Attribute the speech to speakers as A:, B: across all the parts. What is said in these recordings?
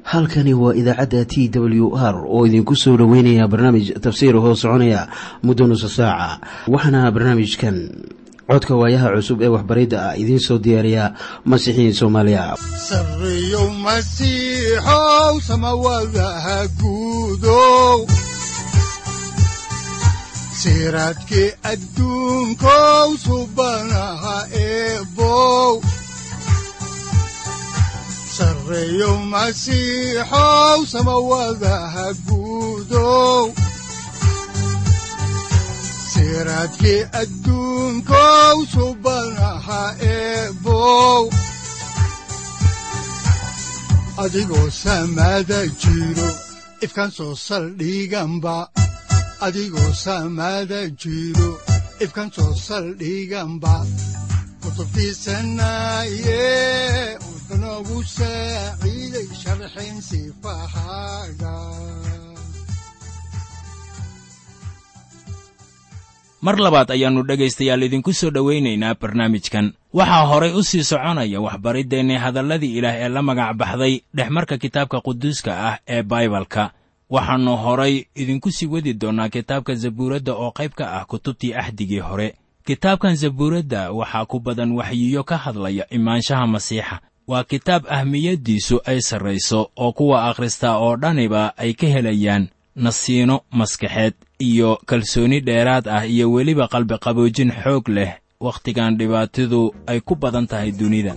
A: halkani waa idaacadda t w r oo idinku soo dhoweynaya barnaamij tafsiir hoo soconaya muddo nusa saaca waxaana barnaamijkan codka waayaha cusub ee waxbaridda ah idiin soo diyaariya masiixiin soomaaliya
B: sareyow masiixow samawadaha guudow siraadkii adduunkow subanaha eebow sareyow masiixow samawadaha guudow siraadkii adduunkow subanaha eebow adigoo samaada jiro ifkan soo saldhiganba adigoo samaada jiro ifkan soo saldhiganba kutubtiisanaye unogu saaciiday sharxin sifahaaga
C: mar labaad ayaannu dhegaystayaal idinku soo dhowaynaynaa barnaamijkan waxaa horay u sii soconaya waxbariddeenni hadalladii ilaah ee la magac baxday dhexmarka kitaabka quduuska ah ee baibalka waxaannu horay idinku sii wadi doonnaa kitaabka zabuuradda oo qayb ka ah kutubtii axdigii hore kitaabkan zabuuradda waxaa ku badan waxyiyo ka hadlaya imaanshaha masiixa waa kitaab ahmiyaddiisu ay sarrayso oo kuwa akhristaa oo dhaniba ay ka helayaan nasiino maskaxeed iyo kalsooni dheeraad ah iyo weliba qalbiqaboojin xoog leh wakhtigan dhibaatadu ay ku badan tahay dunida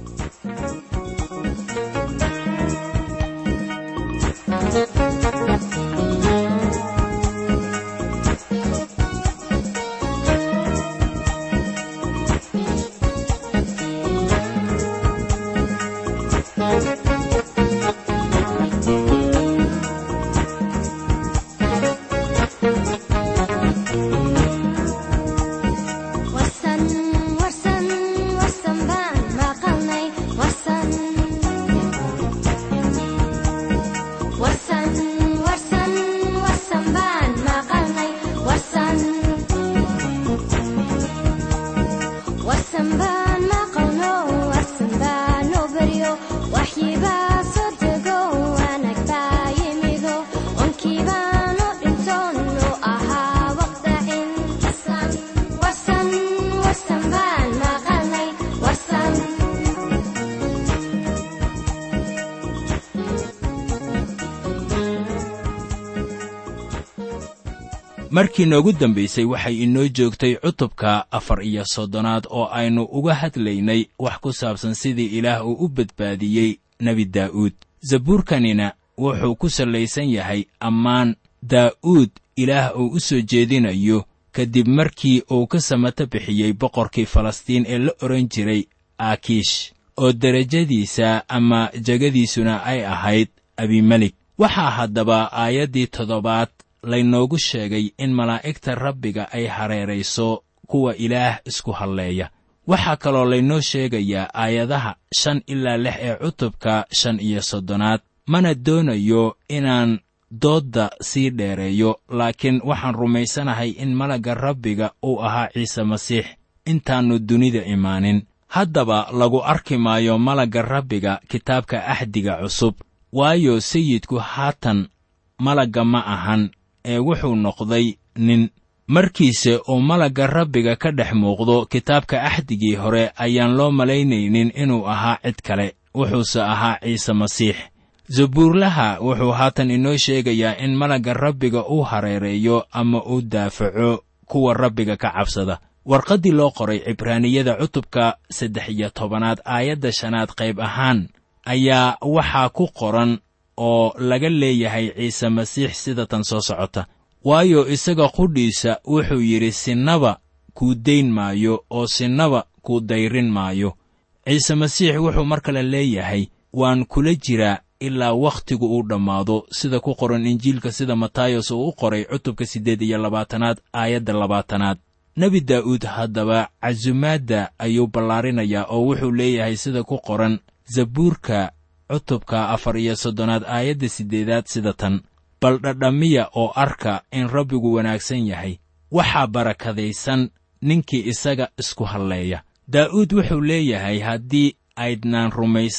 C: markii noogu dambaysay waxay inoo joogtay cutubka afar iyo soddonaad oo aynu uga hadlaynay wax ku saabsan sidii ilaah uu u badbaadiyey nebi daa'uud zabuurkanina wuxuu ku sallaysan yahay ammaan daa'uud ilaah uu u soo jeedinayo kadib markii uu ka samato bixiyey boqorkii falastiin ee la odhan jiray aakiish oo derajadiisa ama jegadiisuna ay ahayd abimelik waxaa haddaba aayaddii toddobaad laynoogu sheegay in malaa'igta rabbiga ay hareerayso kuwa ilaah isku halleeya waxaa kaloo laynoo sheegayaa aayadaha shan ilaa lix ee cutubka shan iyo soddonaad mana doonayo inaan doodda sii dheereeyo laakiin waxaan rumaysanahay in malagga rabbiga uu ahaa ciise masiix intaannu dunida imaanin haddaba lagu arki maayo malagga rabbiga kitaabka axdiga cusub waayo sayidku haatan malagga ma ahan ee wuxuu noqday nin markiise uu malagga rabbiga ka dhex muuqdo kitaabka axdigii hore ayaan loo malaynaynin inuu ahaa cid kale wuxuuse ahaa ciise masiix zabuurlaha wuxuu haatan inoo sheegayaa in malagga rabbiga uu hareereeyo ama uu daafaco kuwa rabbiga ka cabsada warqaddii loo qoray cibraaniyada cutubka saddex iyo tobanaad aayadda shanaad qayb ahaan ayaa waxaa ku qoran oo laga leeyahay ciise masiix sida tan soo socota waayo isaga qudhiisa wuxuu yidhi sinnaba kuu dayn maayo oo sinnaba kuu dayrin maayo ciise masiix wuxuu mar kale leeyahay waan kula jiraa ilaa wakhtigu uu dhammaado sida ku qoran injiilka sida matayos uu u qoray cutubka siddeed iyo labaatanaad aayadda labaatanaad nebi daa'uud haddaba casumaadda ayuu ballaarinayaa oo wuxuu leeyahay sida ku qoran zabuurka cutubka afar iyo soddonaad aayadda siddeedaad sida tan bal dhadhamiya oo arka in rabbigu wanaagsan yahay waxaa barakadaysan ninkii isaga isku halleeya daa'uud wuxuu leeyahay haddii aydnaan rumaysan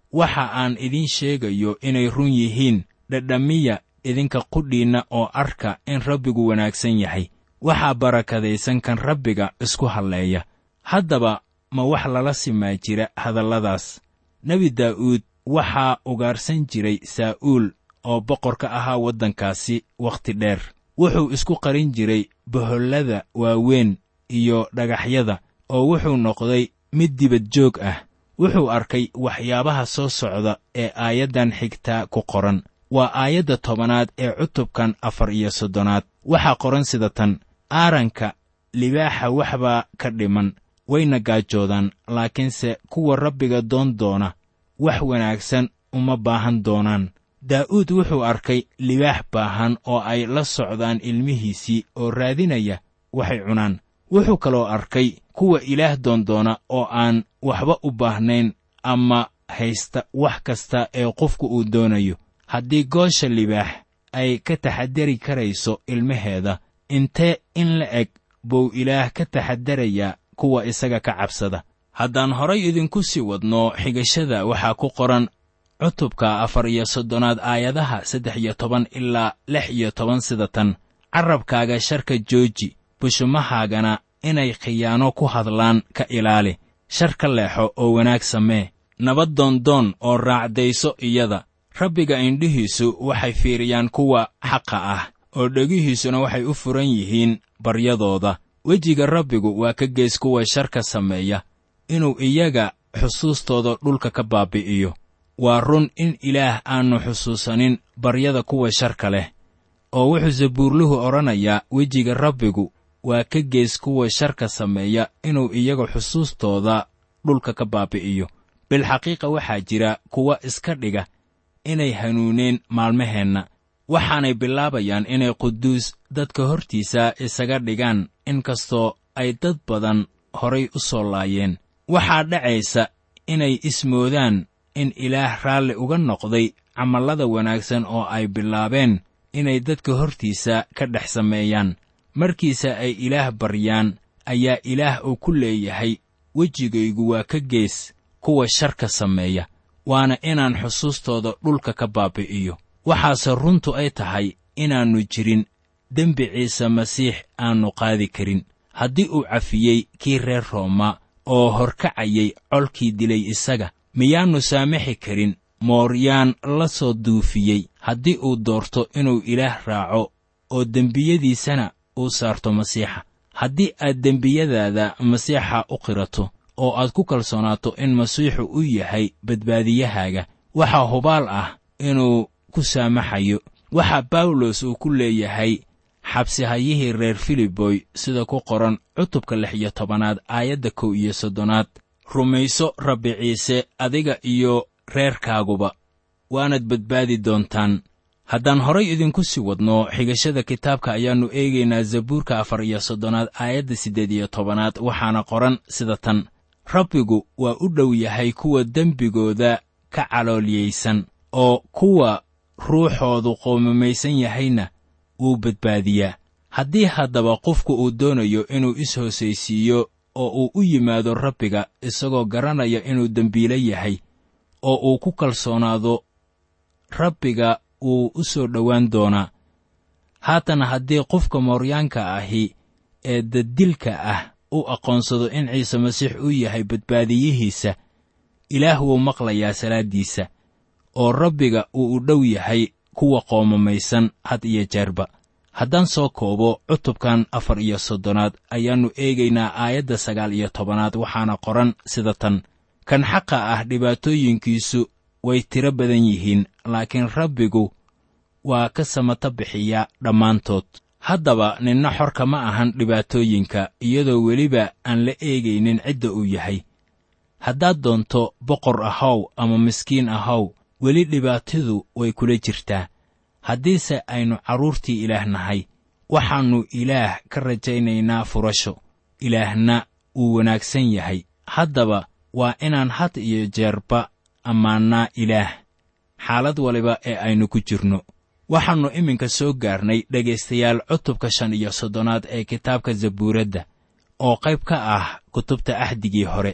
C: waxa aan idiin sheegayo inay run yihiin dhadhamiya idinka qudhiinna oo arka in rabbigu wanaagsan yahay waxaa barakadaysan kan rabbiga isku halleeya haddaba ma wax lala simaa jira hadalladaas nebi daa'uud waxaa ugaarsan jiray saa'uul oo boqor ka ahaa waddankaasi wakhti dheer wuxuu isku qarin jiray bohollada waaweyn iyo dhagaxyada oo wuxuu noqday mid dibad joog ah wuxuu arkay waxyaabaha soo socda ee aayaddan xigtaa ku qoran waa aayadda tobanaad ee cutubkan afar iyo soddonaad waxaa qoran sida tan aaranka libaaxa waxbaa ka dhiman wayna gaajoodaan laakiinse kuwa rabbiga doon doona wax wanaagsan uma baahan doonaan daa'uud wuxuu arkay libaax baahan oo ay la socdaan ilmihiisii oo raadinaya waxay cunaan wuxuu kaloo arkay kuwa ilaah doondoona oo aan waxba u baahnayn ama haysta wax kasta ee qofku uu doonayo haddii goosha libaax ay ka taxadari karayso ilmaheeda intee in la eg buu ilaah ka taxadarayaa kuwa isaga ka cabsada haddaan horay idinku sii wadno xigashada waxaa ku qoran cutubka afar iyo soddonaad aayadaha saddex iyo toban ilaa lix iyo toban sida tan carrabkaaga sharka jooji bushumahaagana inay khiyaano ku hadlaan ka ilaali shar ka leexo oo wanaag samee nabad doondoon oo raacdayso iyada rabbiga indhihiisu waxay fiiriyaan kuwa xaqa ah oo dhegihiisuna waxay u furan yihiin baryadooda wejiga rabbigu waa ka gees kuwa sharka sameeya inuu iyaga xusuustooda dhulka ka baabi'iyo waa run in ilaah aannu xusuusanin baryada kuwa sharka leh oo wuxuu sabuurluhu odhanayaa wejiga rabbigu waa ka gees kuwa sharka sameeya inuu iyaga xusuustooda dhulka ka baabi'iyo bilxaqiiqa waxaa jira kuwa iska dhiga inay hanuuneen maalmaheenna waxaanay bilaabayaan inay quduus dadka hortiisa isaga dhigaan inkastoo ay dad badan horay u soo laayeen waxaa dhacaysa inay ismoodaan in ilaah raalli uga noqday camallada wanaagsan oo ay bilaabeen inay dadka hortiisa ka dhex sameeyaan markiisa ay ilaah baryaan ayaa ilaah uu ku leeyahay wejigaygu waa ka gees kuwa sharka sameeya waana inaan xusuustooda dhulka ka baabi'iyo waxaase runtu ay tahay inaannu jirin dembi ciise masiix aannu qaadi karin haddii uu cafiyey kii reer rooma oo horkacayay colkii dilay isaga miyaannu saamaxi karin mooryaan la soo duufiyey haddii uu doorto inuu ilaah raaco oo dembiyadiisana uu saarto masiixa haddii aad dembiyadaada masiixa u qirato oo aad ku kalsoonaato in masiixu u yahay badbaadiyahaaga waxaa hubaal ah inuu ku saamaxayo waxaa bawlos uu ku leeyahay xabsihayihii reer filiboy sida ku qoran cutubka lix iyo tobanaad aayadda kow iyo soddonaad rumayso rabbi ciise adiga iyo reerkaaguba waanaad badbaadi doontaan haddaan horay idinku sii wadno xigashada kitaabka ayaannu eegaynaa zabuurka afar iyo soddonaad aayadda siddeed iyo tobanaad waxaana qoran sida tan rabbigu waa u dhow yahay kuwa dembigooda ka caloolyaysan oo kuwa ruuxoodu qoomamaysan yahayna wuu badbaadiyaa haddii haddaba qofku uu doonayo inuu is-hoosaysiiyo oo uu u yimaado rabbiga isagoo garanaya inuu dembiile yahay oo uu ku kalsoonaado rabbiga wuu u soo dhowaan doonaa haatan haddii qofka mooryaanka ahi ee daddilka ah u aqoonsado in ciise masiix uu yahay badbaadiyihiisa ilaah wuu maqlayaa salaaddiisa oo rabbiga uu u dhow yahay kuwa qoomamaysan had iyo jeerba haddaan soo koobo cutubkan afar iyo soddonaad ayaannu eegaynaa aayadda sagaal iyo tobanaad waxaana qoran sida tan kan xaqa ah dhibaatooyinkiisu way tiro badan yihiin laakiin rabbigu waa ka samata bixiyaa dhammaantood haddaba ninna xorka ma ahan dhibaatooyinka iyadoo weliba aan la eegaynin cidda uu yahay haddaad doonto boqor ahow ama miskiin ahow weli dhibaatadu way kula jirtaa haddiise aynu carruurtii ilaah nahay waxaannu ilaah ka rajaynaynaa furasho ilaahna wuu wanaagsan yahay haddaba waa inaan had iyo jeerba ammaannaa ilaah xaalad waliba ee aynu ku jirno waxaannu iminka soo gaarnay dhegaystayaal cutubka shan iyo soddonaad ee kitaabka zabuuradda oo qayb ka ah kutubta axdigii hore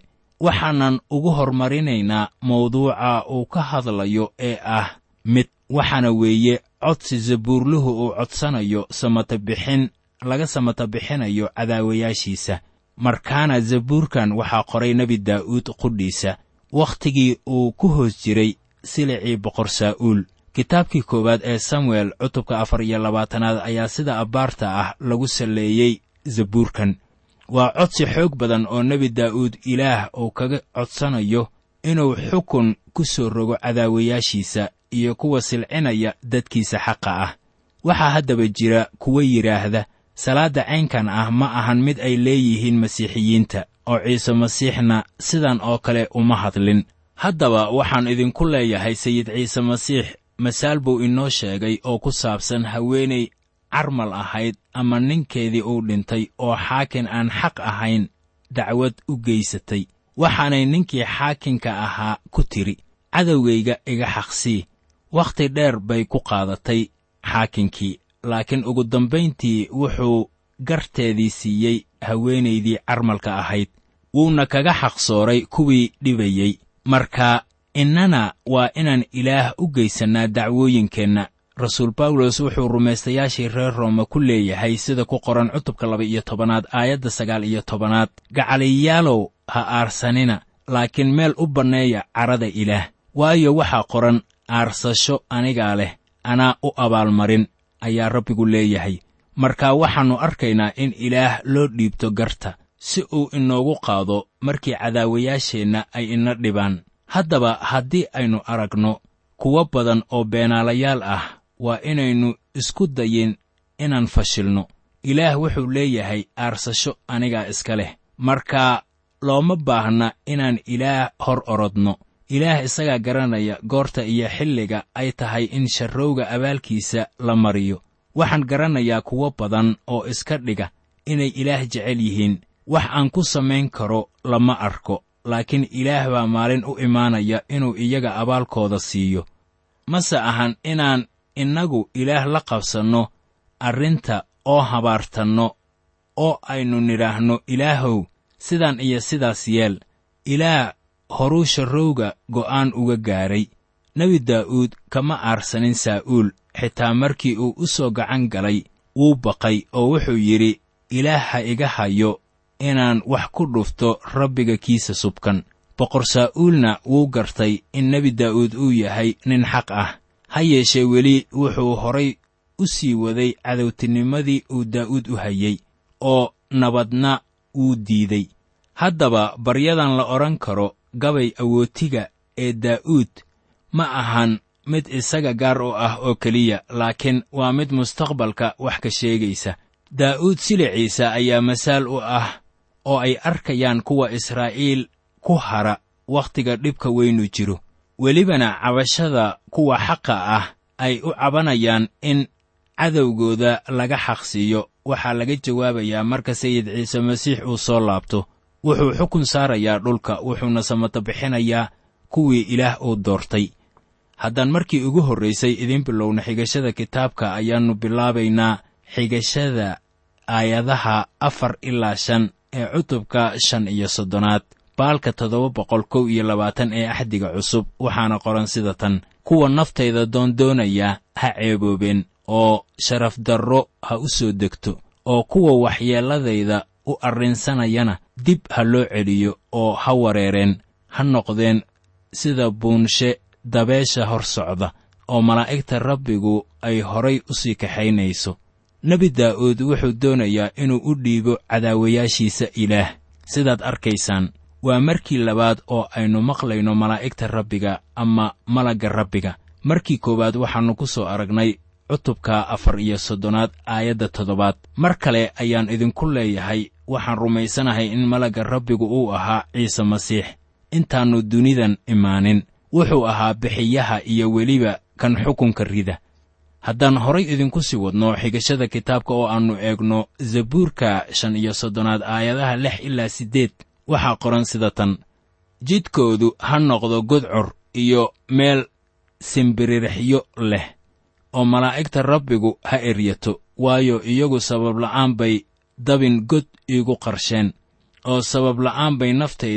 C: waxaanan ugu hormarinaynaa mawduuca uu ka hadlayo ee ah mid waxaana weeye codsi zabuurluhu uu codsanayo samata bixin laga samata bixinayo cadaawayaashiisa markaana zabuurkan waxaa qoray nebi daa'uud qudhiisa wakhtigii uu ku hoos jiray silicii boqor saa'uul kitaabkii koowaad ee samuel cutubka afar iyo labaatanaad ayaa sida abbaarta ah lagu salleeyey zabuurkan waa codsi xoog badan oo nebi daa'uud ilaah uu kaga codsanayo inuu xukun ku soo rogo cadaawayaashiisa iyo kuwa silcinaya dadkiisa xaqa ah waxaa haddaba jira kuwa yidhaahda salaadda caynkan ah ma ahan mid ay leeyihiin masiixiyiinta oo ciise masiixna sidan oo kale uma hadlin haddaba waxaan idinku leeyahay sayid ciise masiix masaal buu inoo sheegay oo ku saabsan haweenay carmal ahayd ama ninkeedii uu dhintay oo xaakin aan xaq ahayn dacwad u geysatay waxaanay ninkii xaakinka ahaa ku tidhi cadowgayga iga xaqsii wakhti dheer bay ku qaadatay xaakinkii laakiin ugu dambayntii wuxuu garteedii siiyey haweenaydii carmalka ahayd wuuna kaga xaqsooray kuwii dhibayey marka innana waa inaan ilaah u geysannaa dacwooyinkeenna rasuul bawlos wuxuu rumaystayaashii reer rooma ku leeyahay sida ku qoran cutubka laba iyo tobanaad aayadda sagaal iyo tobanaad gacaliyaalow ha aarsanina laakiin meel u banneeya carada ilaah waayo waxaa qoran aarsasho anigaa leh anaa u abaalmarin ayaa rabbigu leeyahay marka waxaannu arkaynaa in ilaah loo dhiibto garta si uu inoogu qaado markii cadaawayaasheenna ay ina dhibaan haddaba haddii aynu aragno kuwo badan oo beenaalayaal ah waa inaynu isku dayin inaan fashilno ilaah wuxuu leeyahay aarsasho anigaa iska leh marka looma baahna inaan ilaah hor orodno ilaah isagaa garanaya goorta iyo xilliga ay tahay in sharrowga abaalkiisa la mariyo waxaan garanayaa kuwo badan oo iska dhiga inay ilaah jecel yihiin wax aan ku samayn karo lama arko laakiin ilaah baa maalin u imaanaya inuu iyaga abaalkooda siiyo mase ahan inaan innagu ilaah la qabsanno arrinta oo habaartanno oo aynu nidhaahno ilaahow sidan iyo sidaas yeel ilaah horuu sharrowga go'aan uga gaaray nebi daa'uud kama aarsanin saa'uul xitaa markii uu u soo gacan galay wuu baqay oo wuxuu yidhi ilaah ha iga hayo inaan wax ku dhufto rabbiga kiisa subkan boqor saa'uulna wuu gartay in nebi daa'uud uu yahay nin xaq ah ha yeeshee weli wuxuu horay u sii waday cadowtinimadii uu daa'uud u hayey oo nabadna wuu diiday haddaba baryadan la odhan karo gabay awootiga ee daa'uud ma ahan mid isaga gaar u ah oo keliya laakiin waa mid mustaqbalka wax ka sheegaysa daa'uud siliciisa ayaa masaal u ah oo ay arkayaan kuwa israa'iil ku hara wakhtiga dhibka weynu jiro welibana cabashada kuwa xaqa ah ay u cabanayaan in cadowgooda laga xaqsiiyo waxaa laga jawaabayaa marka sayid ciise masiix uu soo laabto wuxuu xukun saarayaa dhulka wuxuuna samata bixinayaa kuwii ilaah uu doortay haddaan markii ugu horraysay idiin bilowna xigashada kitaabka ayaannu bilaabaynaa xigashada aayadaha afar ilaa shan ee cutubka shan iyo soddonaad baalka toddoba boqol kow iyo labaatan ee axdiga cusub waxaana qoran sida tan kuwa naftayda doondoonaya ha ceeboobeen oo sharafdarro ha u soo degto oo kuwa waxyeelladayda u arrinsanayana dib ha loo celiyo oo ha wareereen ha noqdeen sida buunshe dabeesha hor socda oo malaa'igta rabbigu ay horay u sii kaxaynayso nebi daa'uud wuxuu doonayaa inuu u dhiibo cadaawayaashiisa ilaah sidaad arkaysaan waa markii labaad oo aynu maqlayno malaa'igta rabbiga ama malagga rabbiga markii koowaad waxaannu ku soo aragnay cutubka afar iyo soddonaad aayadda toddobaad mar kale ayaan idinku leeyahay waxaan rumaysanahay in malagga rabbigu uu ahaa ciise masiix intaannu dunidan imaanin wuxuu ahaa bixiyaha iyo weliba kan xukunka rida haddaan horay idinku sii wadno xigashada kitaabka oo aannu eegno zabuurka shan iyo soddonaad aayadaha lix ilaa siddeed waxaa qoran sida tan jidkoodu ha noqdo godcor iyo meel simbiririxyo leh oo malaa'igta rabbigu ha eryato waayo iyagu sababla'aan bay dabin god iigu qarsheen oo sababla'aan bay naftayda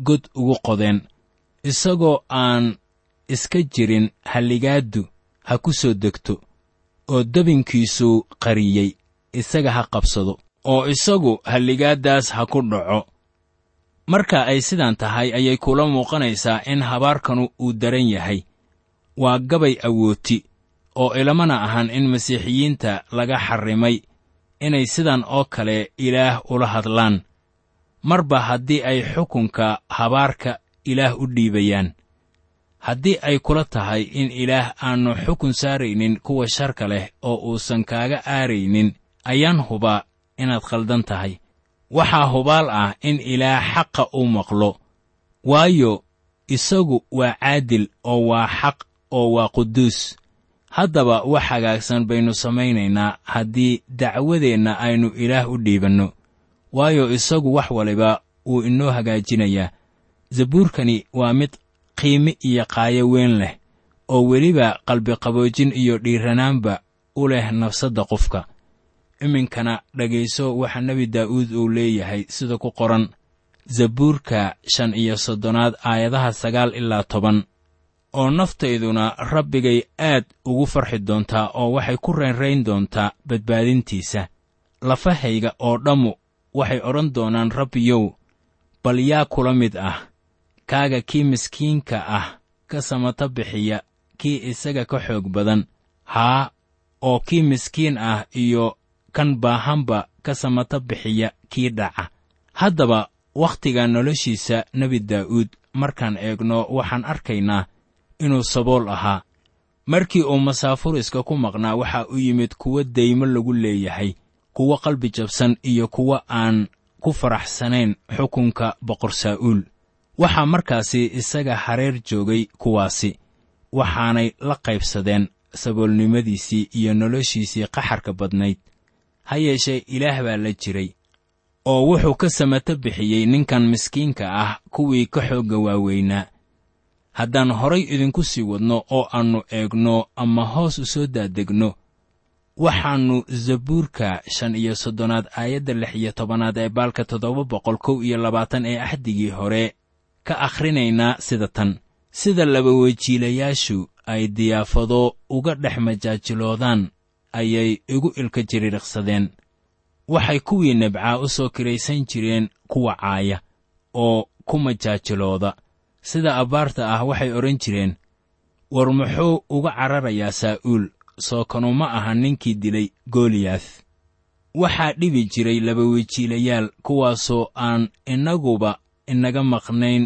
C: god ugu qodeen isagoo aan iska jirin halligaaddu ha ku soo degto oo debinkiisuu qariyey isaga ha qabsado oo isagu halligaaddaas ha ku dhaco marka ay sidan tahay ayay kula muuqanaysaa in habaarkanu uu daran yahay waa gabay awooti oo ilamana ahan in masiixiyiinta laga xarrimay inay sidan oo kale ilaah ula hadlaan marba haddii ay xukunka habaarka ilaah u dhiibayaan haddii ay kula tahay in ilaah aannu xukun saaraynin kuwa sharka leh oo uusan kaaga aaraynin ayaan hubaa inaad khaldan tahay waxaa hubaal ah in ilaah xaqa uu maqlo waayo isagu waa caadil oo waa xaq oo waa quduus haddaba wax hagaagsan baynu samaynaynaa haddii dacwadeenna aynu ilaah u dhiibanno waayo isagu wax waliba wuu inoo hagaajinayaa zabuurkani waa mid qiime iyo qaayo weyn leh oo weliba qalbiqaboojin iyo dhiiranaanba u leh nafsadda qofka iminkana dhegayso waxa nebi daa'uud uu leeyahay sida ku qoran zabuurka shan iyo soddonaad aayadaha sagaal ilaa toban oo naftayduna rabbigay aad ugu farxi doontaa oo waxay ku raynrayn doontaa badbaadintiisa lafahayga oo dhammu waxay odhan doonaan rabbiyow bal yaa kula mid ah kaaga kii miskiinka ah ka samata bixiya kii isaga ka xoog badan haa oo kii miskiin ah iyo kan baahanba ka samata bixiya kii dhaca haddaba wakhtiga noloshiisa nebi daa'uud markaan eegno waxaan arkaynaa inuu sabool ahaa markii uu masaafuriska ku maqnaa waxaa u yimid kuwo daymo lagu leeyahay kuwo qalbi jabsan iyo kuwo aan ku faraxsanayn xukunka boqor saa'uul waxaa markaasi isaga hareer joogay kuwaasi waxaanay la qaybsadeen saboolnimadiisii iyo noloshiisii qaxarka badnayd ha yeeshee ilaah baa la jiray oo wuxuu ka samato bixiyey ninkan miskiinka ah kuwii ka xoogga waaweynaa haddaan horay idinku sii wadno oo aannu eegno ama hoos u soo daadegno waxaannu zabuurka shan iyo soddonaad aayadda lix iyo tobanaad ee baalka toddoba boqol kow iyo labaatan ee axdigii hore ka akhrinaynaa sida tan sida labawejiilayaashu ay diyaafado uga dhex majaajiloodaan ayay igu ilka jiriiriqsadeen waxay kuwii nebcaa u soo kiraysan jireen kuwa caaya oo ku majaajilooda sida abbaarta ah waxay odhan jireen war muxuu uga cararayaa saa'uul soo kanu ma aha ninkii dilay goliyaath waxaa dhibi jiray labawejiilayaal kuwaasoo aan innaguba inaga maqnayn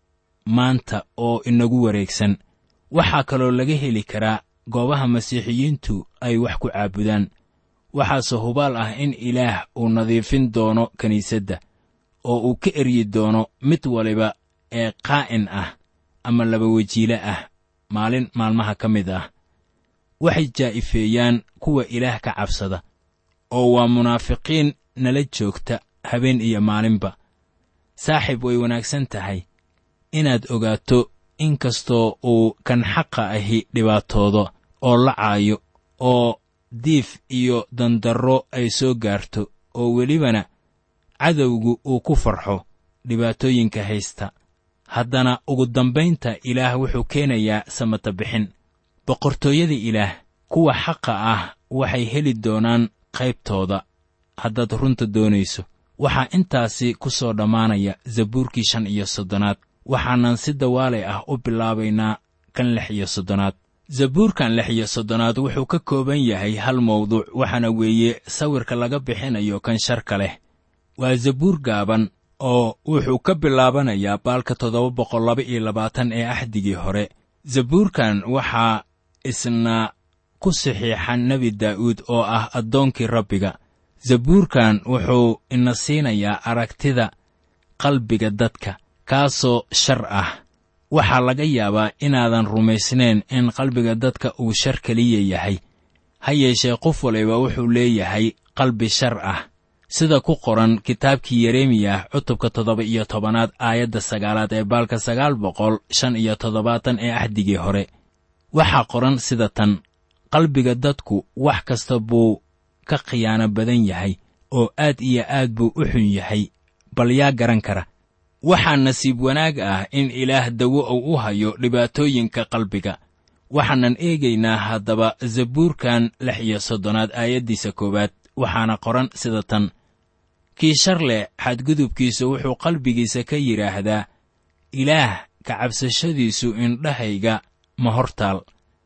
C: maanta oo inagu wareegsan waxaa kaloo laga heli karaa goobaha masiixiyiintu ay wax ku caabudaan waxaase hubaal ah in ilaah uu nadiifin doono kiniisadda oo uu ka eryi doono mid waliba ee qaa'in ah ama labawejiile ah maalin maalmaha ka mid ah waxay jaa'ifeeyaan kuwa ilaah ka cabsada oo waa munaafiqiin nala joogta habeen iyo maalinba saaxiib way wanaagsan tahay inaad ogaato in kastoo uu kan xaqa ahi dhibaatoodo oo la caayo oo diif iyo dandarro ay soo gaarto oo welibana cadowgu uu ku farxo dhibaatooyinka haysta haddana ugu dambaynta ilaah wuxuu keenayaa samata bixin boqortooyada ilaah kuwa xaqa ah waxay heli doonaan qaybtooda haddaad runta doonayso waxaa intaasi ku soo dhammaanaya zabuurkii shan iyo soddonaad waxaanan si dawaalay ah u bilaabaynaa kan lix iyo soddonaad zabuurkan lix iyo soddonaad wuxuu ka kooban yahay hal mawduuc waxaana weeye sawirka laga bixinayo kan sharka leh waa zabuur gaaban oo wuxuu ka bilaabanayaa baalka toddoba boqol laba iyo labaatan ee axdigii hore zabuurkan waxaa isna ku saxiixan nebi daa'uud oo ah addoonkii rabbiga zabuurkan wuxuu ina siinayaa aragtida qalbiga dadka kaasoo shar ah waxaa laga yaabaa inaadan rumaysnayn in qalbiga dadka uu shar keliya yahay ha yeeshee qof waliba wuxuu leeyahay qalbi shar ah sida ku qoran kitaabkii yeremiyah cutubka toddoba iyo tobanaad aayadda sagaalaad ee baalka sagaal boqol shan iyo toddobaatan ee axdigii hore waxaa qoran sida tan qalbiga dadku wax kasta buu ka khiyaano badan yahay oo aad iyo aad buu u xun yahay bal yaa garan kara waxaa nasiib wanaag ah in ilaah dawo uu u hayo dhibaatooyinka qalbiga waxaanan eegaynaa haddaba zabuurkan lix iyo soddonaad aayaddiisa koowaad waxaana qoran sida tan kii shar leh xadgudubkiisu wuxuu qalbigiisa ka yidhaahdaa ilaah ka cabsashadiisu indhahayga ma hortaal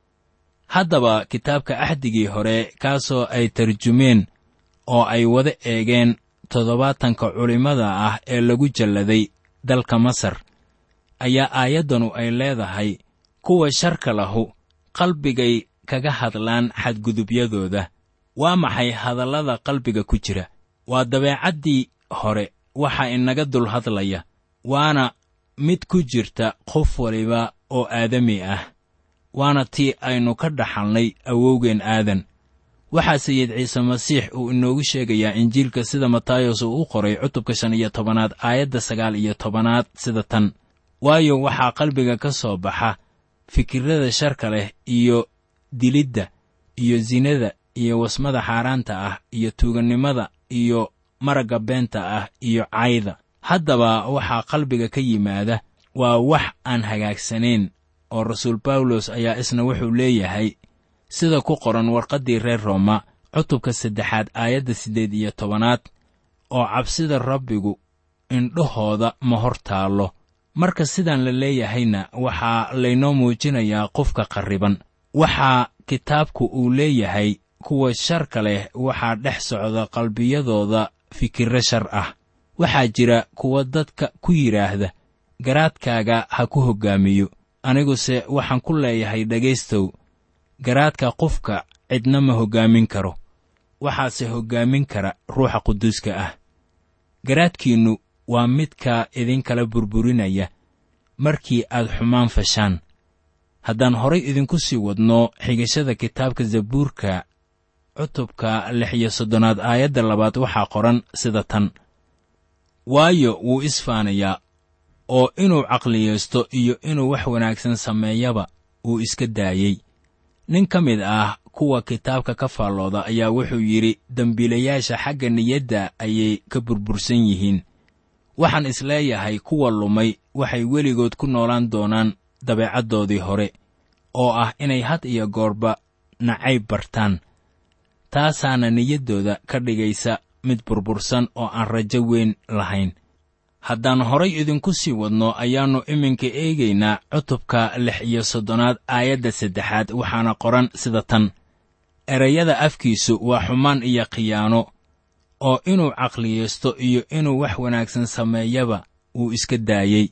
C: haddaba kitaabka axdigii hore kaasoo ay tarjumeen oo ay wada eegeen toddobaatanka culimmada ah ee lagu jalladay dalka masar ayaa aayaddanu ay leedahay kuwa sharka lahu qalbigay kaga hadlaan xadgudubyadooda waa maxay hadallada qalbiga ku jira waa dabeecaddii hore waxaa inaga dul hadlaya waana mid ku jirta qof waliba oo aadami ah waana tii aynu ka dhaxalnay awowgeen aadan waxaa sayid ciise masiix uu inoogu sheegayaa injiilka sida matayos uu u qoray cutubka shan iyo tobanaad aayadda sagaal iyo tobanaad sida tan waayo waxaa qalbiga ka soo baxa fikirrada sharka leh iyo dilidda iyo sinada iyo wasmada xaaraanta ah iyo tuugannimada iyo maragga beenta ah iyo cayda haddaba waxaa qalbiga ka yimaada waa wax aan hagaagsanayn oo rasuul bawlos ayaa isna wuxuu leeyahay sida ku qoran warqaddii reer rooma cutubka saddexaad aayadda siddeed iyo tobanaad oo cabsida rabbigu indhahooda ma hor taallo marka sidaan la leeyahayna waxaa laynoo muujinayaa qofka qarriban waxaa kitaabku uu leeyahay kuwa sharka leh waxaa dhex socda qalbiyadooda fikirro shar ah waxaa jira kuwa dadka ku yidhaahda garaadkaaga ha ku hoggaamiyo aniguse waxaan ku leeyahay dhegaystow garaadka qofka cidna ma hoggaamin karo waxaase hoggaamin kara ruuxa quduuska ah garaadkiinnu waa midka idinkala burburinaya markii aad xumaan fashaan haddaan horay idinku sii wadno xigashada kitaabka zabuurka cutubka lix iyo soddonaad aayadda labaad waxaa qoran sida tan waayo wuu isfaanayaa oo inuu caqliyaysto iyo inuu wax wanaagsan sameeyaba uu iska daayey nin ka mid ah kuwa kitaabka ka faallooda ayaa wuxuu yidhi dembiilayaasha xagga niyadda ayay ka burbursan yihiin waxaan isleeyahay kuwa lumay waxay weligood ku noolaan doonaan dabeecaddoodii hore oo ah inay had iyo goorba nacayb bartaan taasaana niyaddooda ka dhigaysa mid burbursan oo aan rajo weyn lahayn haddaan horay idinku sii wadno ayaannu iminka eegaynaa cutubka lix iyo soddonaad aayadda saddexaad waxaana qoran sida tan erayada afkiisu waa xumaan iyo khiyaano oo inuu caqliyaysto iyo inuu wax wanaagsan sameeyaba uu iska daayey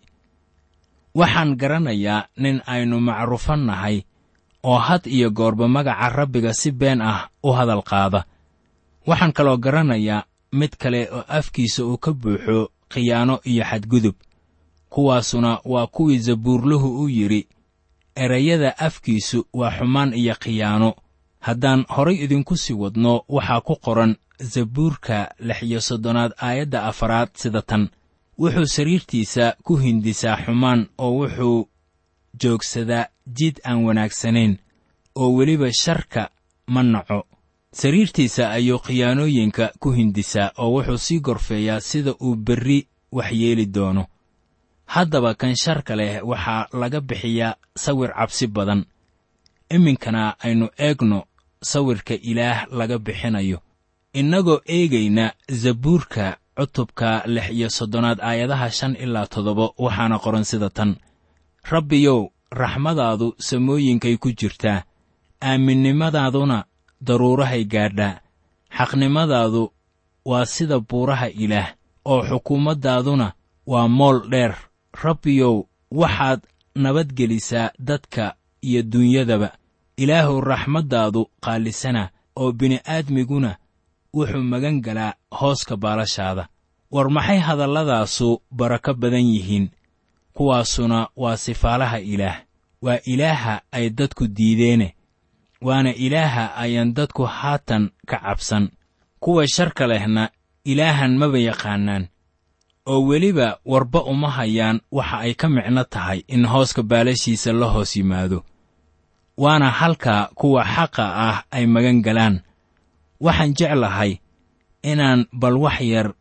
C: waxaan garanayaa nin aynu macruufan nahay oo had iyo goorba magaca rabbiga si been ah u hadal qaada waxaan kaloo garanayaa mid kale oo afkiisa uu ka buuxo khiyaano iyo xadgudub kuwaasuna waa kuwii zabuurluhu u yidhi erayada afkiisu waa xumaan iyo khiyaano haddaan horay idinku sii wadno waxaa ku qoran zabuurka lix iyo soddonaad aayadda afaraad sida tan wuxuu sariirtiisa ku hindisaa xumaan oo wuxuu joogsadaa jid aan wanaagsanayn oo weliba sharka ma naco sariirtiisa ayuu khiyaanooyinka ku hindisaa oo wuxuu sii gorfeeyaa sida uu berri wax yeeli doono haddaba kan sharka leh waxaa laga bixiyaa sawir cabsi badan iminkana aynu eegno sawirka ilaah laga bixinayo innagoo eegayna zabuurka cutubka lix iyo soddonaad aayadaha shan ilaa toddoba waxaana qoran sida tan rabbiyow raxmadaadu samooyinkay ku jirtaa aaminnimadaaduna daruurahay gaadhaa xaqnimadaadu waa sida buuraha ilaah oo xukuumaddaaduna waa mool dheer rabbiyow waxaad nabadgelisaa dadka iyo dunyadaba ilaahuw raxmaddaadu qaalisana oo bini'aadmiguna wuxuu magan galaa hooska baalashaada war maxay hadalladaasu barako badan yihiin kuwaasuna waa sifaalaha ilaah waa ilaaha ay dadku diideene waana ilaaha ayaan dadku haatan ka cabsan kuwa sharka lehna ilaahan maba yaqaanaan oo weliba warba uma hayaan waxa ay ka micno tahay in hooska baalashiisa la hoos yimaado waana halka kuwa xaqa ah ay magan galaan waxaan jeclahay inaan bal wax yar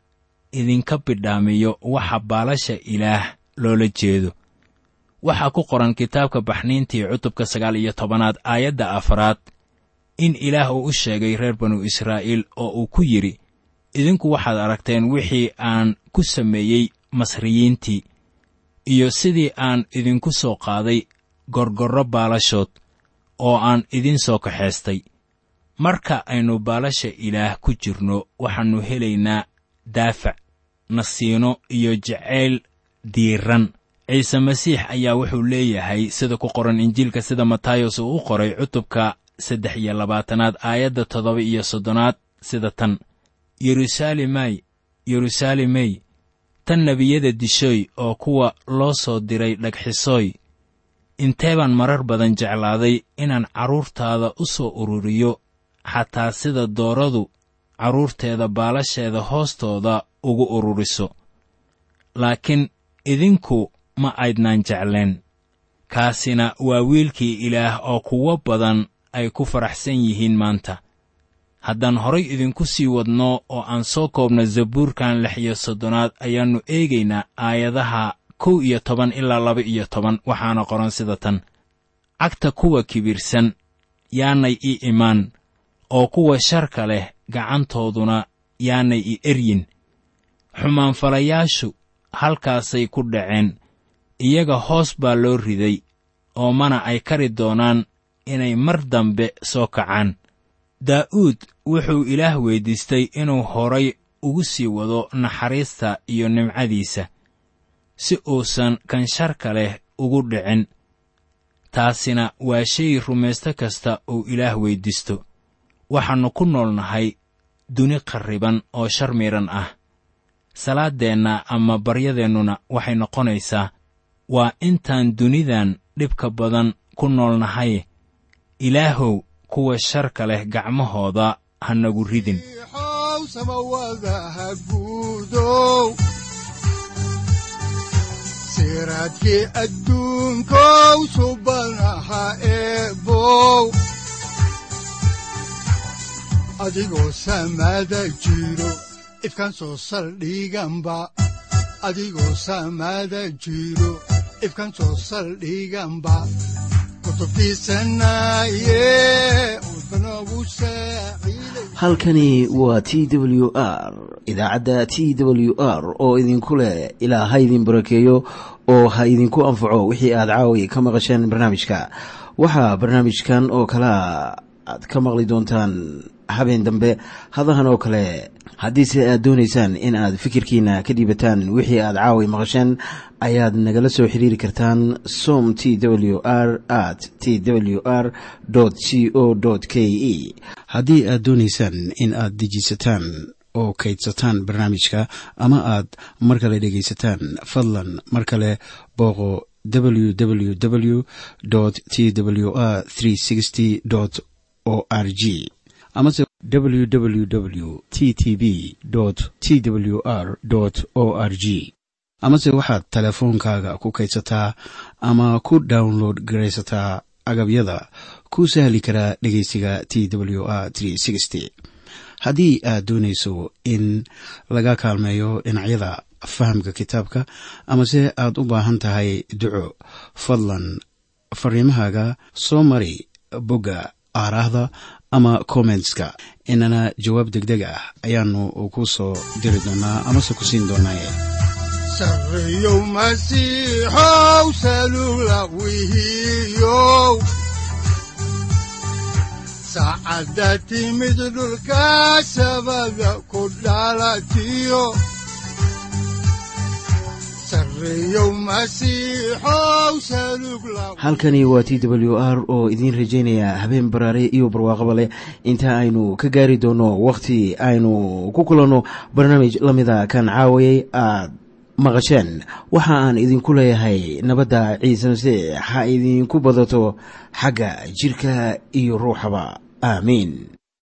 C: idinka bidhaamiyo waxa baalasha ilaah loola jeedo waxaa ku qoran kitaabka baxniintii cutubka sagaal iyo tobanaad aayadda afaraad in ilaah uu u sheegay reer banu israa'iil oo uu ku yidhi idinku waxaad aragteen wixii aan ku sameeyey masriyiintii iyo sidii aan idinku soo qaaday gorgorro baalashood oo aan idin soo kaxaystay marka aynu baalasha ilaah ku jirno waxaannu helaynaa daafac nasiino iyo jacayl diiran ciise masiix ayaa wuxuu leeyahay sida ku qoran injiilka sida matayos uu u qoray cutubka saddex iyo labaatanaad aayadda toddoba iyo soddonaad sida tan yeruusaalemay yeruusaalemey tan nebiyada dishoy oo kuwa loo soo diray dhagxisooy intee baan marar badan jeclaaday inaan carruurtaada u soo ururiyo xataa sida dooradu carruurteeda baalasheeda hoostooda ugu ururiso laakiin idinku ma aydnaan jecleen kaasina waa wiilkii ilaah oo kuwo badan ay ku faraxsan yihiin maanta haddaan horay idinku sii wadno oo aan soo koobno zabuurkan lix iyo soddonaad ayaannu eegaynaa aayadaha kow iyo toban ilaa laba iyo toban waxaana qoran sida tan cagta kuwa kibirsan yaanay ii imaan oo kuwa sharka leh gacantooduna yaanay i eryin xumaanfalayaashu halkaasay ku dhaceen iyaga hoos baa loo riday oo mana ay kari doonaan inay mar dambe soo kacaan daa'uud wuxuu ilaah weyddiistay inuu horay ugu sii wado naxariista iyo nimcadiisa si uusan kan sharka leh ugu dhicin taasina waa shay rumaysto kasta uu ilaah weyddiisto waxaannu ku nool nahay duni qarriban oo shar miidhan ah salaaddeenna ama baryadeennuna waxay noqonaysaa waa intaan dunidan dhibka badan ku nool nahay ilaahow kuwa sharka leh gacmahooda ha nagu ridin
B: xow samawadaha guudow siraadkii adduunkow subanaha eebow adigoo samada jiro ifkan soo saldhiganba adigoo samada jiro ifkan soo saldhiganba kutubtiisanaye udbanogu saaciiday
A: halkani waa t w r idaacadda t w r oo idinku leh ilaa ha idin barakeeyo oo ha idinku anfaco wixii aad caawi ka maqasheen barnaamijka waxaa barnaamijkan oo kalea aad ka maqli doontaan habeen dambe hadahan oo kale haddiise aad doonaysaan in aad fikirkiina ka dhiibataan wixii aad caawi maqasheen ayaad nagala soo xiriiri kartaan som t w r at t w r c o k e haddii aad doonaysaan in aad dejiisataan oo kaydsataan barnaamijka ama aad mar kale dhegaysataan fadlan mar kale booqo www t w r o r g amase www t t b t w r o r g amase waxaad teleefoonkaaga ku kaydsataa ama ku download garaysataa agabyada ku sahli karaa dhegeysiga t w r haddii aad doonayso in laga kaalmeeyo dhinacyada fahamka kitaabka amase aad u baahan tahay duco fadlan fariimahaaga soo mari bogga aaraahda ama kommentska inana jawaab degdeg ah ayaanu ku soo diri doonaa amase ku siin doonaaye
B: sarreyow masiixow salula wihiyow saacadda timid dhulka sabada ku dhalatiyo sarreyow masiixow salug la
A: halkani waa t w r oo idiin rajaynaya habeen baraare iyo barwaaqaba leh inta aynu ka gaari doono wakhti aynu ku kulanno barnaamij la mida kan caawayay aad maqasheen waxa aan idinku leeyahay nabadda ciise masiix ha idinku badato xagga jidhka iyo ruuxaba aamiin